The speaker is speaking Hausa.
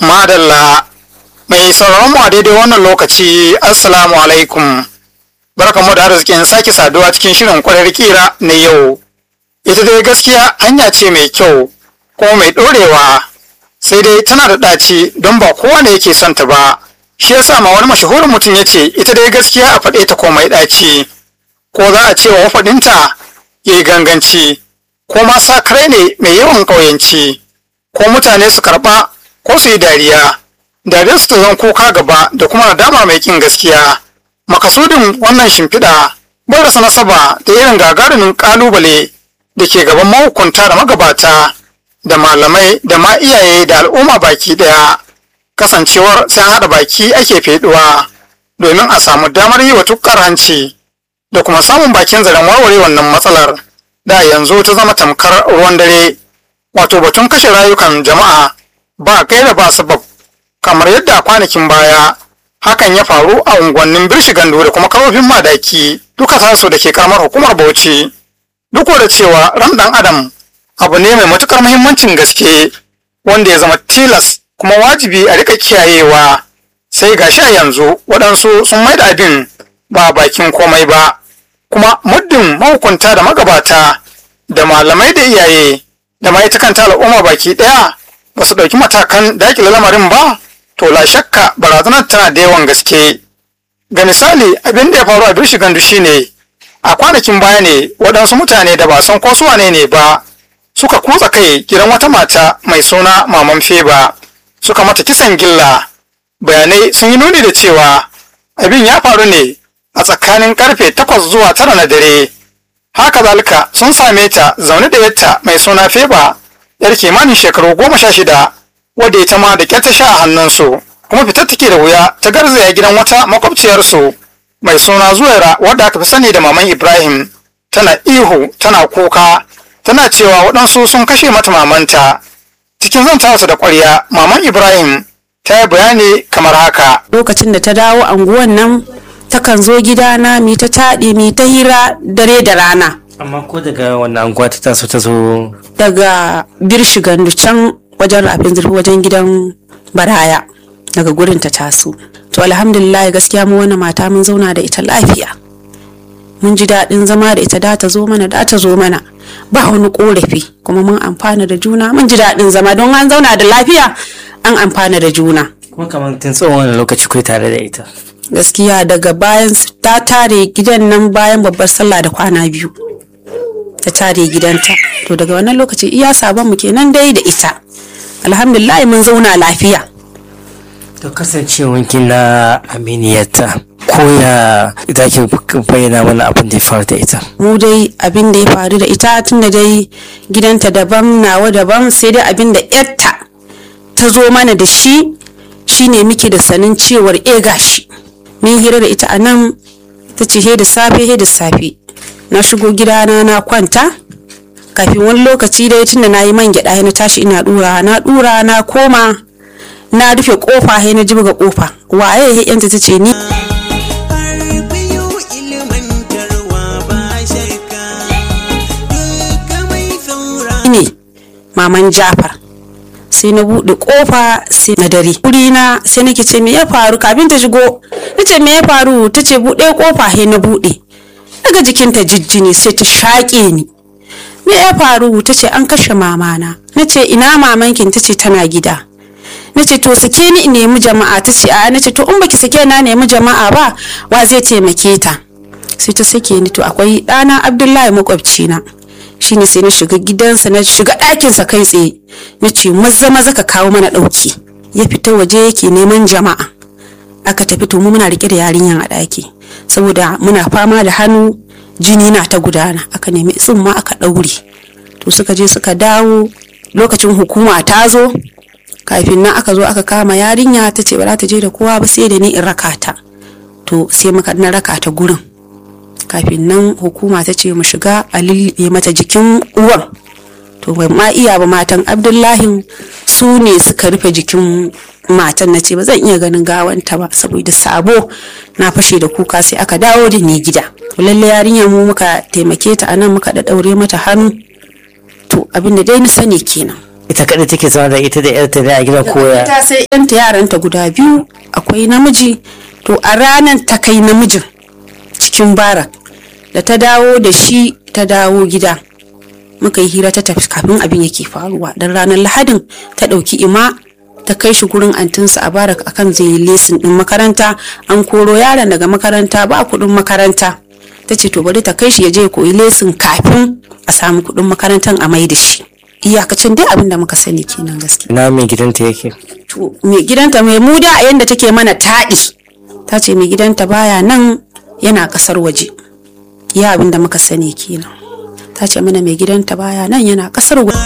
Madalla mai sauraron mu a daidai wannan lokaci Assalamu alaikum. Barkamu da arzikin sake saduwa cikin shirin kwarar kira na yau. Ita dai gaskiya hanya ce mai kyau kuma mai ɗorewa sai dai tana da ɗaci don ba kowane yake son ta ba. Shi yasa ma wani mashahurin mutum ya ce ita dai gaskiya a faɗe ta komai ɗaci. Ko za a ce wa mafaɗinta ya yi ganganci ko ma sakare ne mai yawan ƙauyanci ko mutane su karɓa ko su yi dariya dariyar su ta zan kuka gaba da kuma nadama mai kin gaskiya makasudin wannan shimfiɗa bai rasa nasaba da irin gagarumin ƙalubale da ke gaban mahukunta da magabata da malamai da ma iyaye da al'umma baki ɗaya kasancewar sai haɗa baki ake feɗuwa domin a samu damar yi wa tukkar hanci da kuma samun bakin zaren warware wannan matsalar da yanzu ta zama tamkar ruwan dare wato batun kashe rayukan jama'a ba gaira ba sabab kamar yadda a kwanakin baya hakan ya faru a unguwannin birshigandu da kuma karofin madaki duka tasu da ke karamar hukumar bauchi duk da cewa ran dan adam abu ne mai matukar muhimmancin gaske wanda ya zama tilas kuma wajibi a rika kiyayewa sai gashi a yanzu waɗansu sun maida abin ba bakin komai ba kuma muddin mahukunta da magabata da malamai da iyaye da ma ita kanta al'umma baki ɗaya ba su ɗauki matakan daƙile lamarin ba to la shakka barazanar tana da yawan gaske ga misali abin da ya faru a birshi gandu shine a kwanakin baya ne waɗansu mutane da ba san ko su wane ne ba suka kutsa kai gidan wata mata mai suna maman feba suka mata kisan gilla bayanai sun yi nuni da cewa abin ya faru ne a tsakanin karfe takwas zuwa tara na dare haka zalika sun same ta zaune da yatta mai suna feba yar kimanin shekaru goma sha shida wadda ita ma da ƙyar ta sha a hannunsu kuma fitar take da wuya ta garzaya gidan wata makwabciyarsu mai suna zuwaira wadda aka fi sani da maman ibrahim tana ihu tana kuka tana cewa waɗansu sun kashe mata mamanta cikin zantawarsa da ƙwarya maman ibrahim ta yi bayani kamar haka lokacin da ta dawo anguwan nan takan zo gidana mi ta taɗi mi ta hira dare da rana amma ko daga wannan anguwa ta taso ta zo daga birshi gandu can wajen rafin zurfi wajen gidan baraya daga gurin ta taso to alhamdulillah gaskiya mu wani mata mun zauna da ita lafiya mun ji daɗin zama da ita da ta zo mana da ta zo mana ba wani korafi kuma mun amfana da juna mun ji daɗin zama don an zauna da lafiya an amfana da juna kuma kamar tun tsawon wani lokaci kai tare da ita gaskiya daga bayan ta tare gidan nan bayan babbar sallah da kwana biyu ta tare gidanta to daga wannan lokaci iya sabon mu kenan dai da ita alhamdulillah mun zauna lafiya to kasancewanki na aminiyarta ko ya ita ke bayyana mana abin da ya faru da ita mu dai abin da ya faru da ita tun da dai gidanta daban nawa daban sai dai abin da yarta ta zo mana da shi shine muke da sanin cewar e gashi mun hira da ita a nan ta ce he da safe he da safe na shigo gidana na kwanta kafin wani lokaci dai tunda na yi man gyaɗa na tashi ina dura na dura na koma na rufe kofa he na jibga kofa waye he yanta ta ce ni ne maman jafar sai na buɗe kofa sai na dare na sai nake ce me ya faru kafin ta shigo nace me ya faru ta ce buɗe kofa he na buɗe daga jikinta jijjini sai ta shaƙe ni me ya faru ta ce an kashe mamana na ce ina mamankin ta ce tana gida na ce to sake ni in nemi jama'a ta ce a na ce to in baki sake na nemi jama'a ba wa zai taimake ta sai ta sake ni to akwai ɗana abdullahi makwabcina shine sai na shiga gidansa na shiga ɗakinsa kai tsaye na ce maza maza ka kawo mana ɗauki ya fita waje yake neman jama'a aka tafi to mu muna rike da yarinyan a ɗaki saboda muna fama da hannu jini na ta gudana aka nemi tsumma aka ɗaure to suka je suka dawo lokacin hukuma ta zo kafin nan aka zo aka kama yarinya ta ce ba za ta je da kowa ba sai da ni in raka ta to sai muka na raka ta gurin kafin nan hukuma ta ce mu shiga a lulluɓe mata jikin uwan to bai ma iya ba matan abdullahi su ne suka rufe jikin matan na ce ba zan iya ganin gawanta ba saboda sabo na fashe da kuka sai aka dawo da ni gida lalle yarinya mu muka taimake ta anan muka da daure mata hannu to abin da dai ni sani kenan ita kaɗai take zama da ita da yarta ne a gidan koya ta sai yanta yaranta guda biyu akwai namiji to a ranar ta kai namijin cikin barak da ta dawo da shi ta dawo gida muka yi hira ta tafi kafin abin yake faruwa don ranar lahadin ta ɗauki ima ta kai shi gurin antinsa a barak akan zai yi lesin ɗin makaranta an koro yaron daga makaranta ba kuɗin makaranta ta ce to bari ta kai shi ya je ya koyi lesin kafin a samu kuɗin makarantar a mai da shi iyakacin dai abin da muka sani kenan gaskiya na mai gidanta yake to mai gidanta mai muda a yanda take mana taɗi ta ce mai gidanta baya nan yana ƙasar waje iya abin da muka sani kenan ta ce mana mai gidanta baya nan yana ƙasar waje